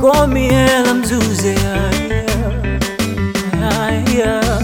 call me Ella Mzuze. Yeah, yeah, yeah.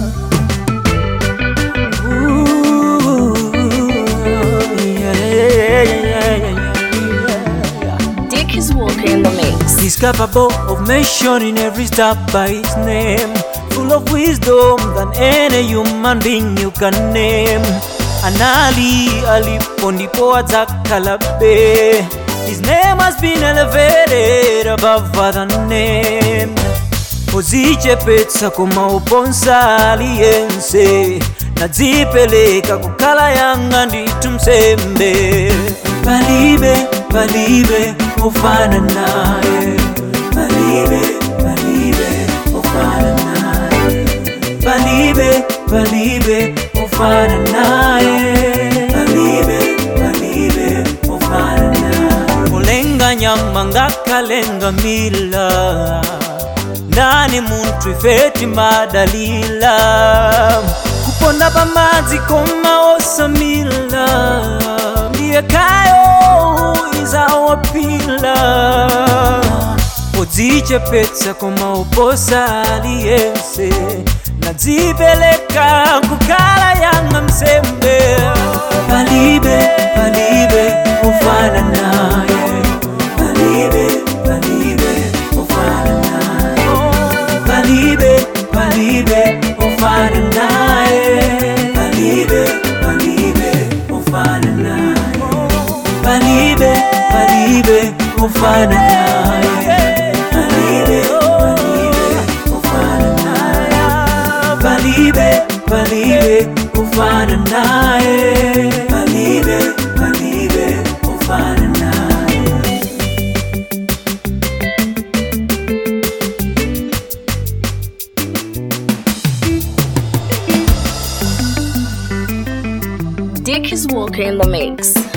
Ooh, yeah, yeah, yeah, yeah, yeah. Dick is walking in the mix. He's capable of mentioning every step by his name, full of wisdom than any human being you can name. Anali alipo ndipo atakalabe. His name has been elevated above other name. Uzichepetsa koma uponsa aliyense nadzipeleka kukhala yanga nditu msembe palibe palibe ufana naye palibe palibe ufana naye palibe palibe ufana naye palibe palibe ufana naye mulenga nyama ngakalenga mila nani muntu ifeti madalila kuponda pamadzi koma osamila ndiye kayo izawapila udzichepetsa koma uposa aliyense nadzipeleka kukhala yanga msembe palibe palibe ufana naye palibe palibe ufana naye palibe palibe ufana naye palibe palibe ufana naye palibe palibe ufana naye palibe palibe ufana naye palibe palibe ufana naye palibe palibe ufana naye Dick is walking in the mix.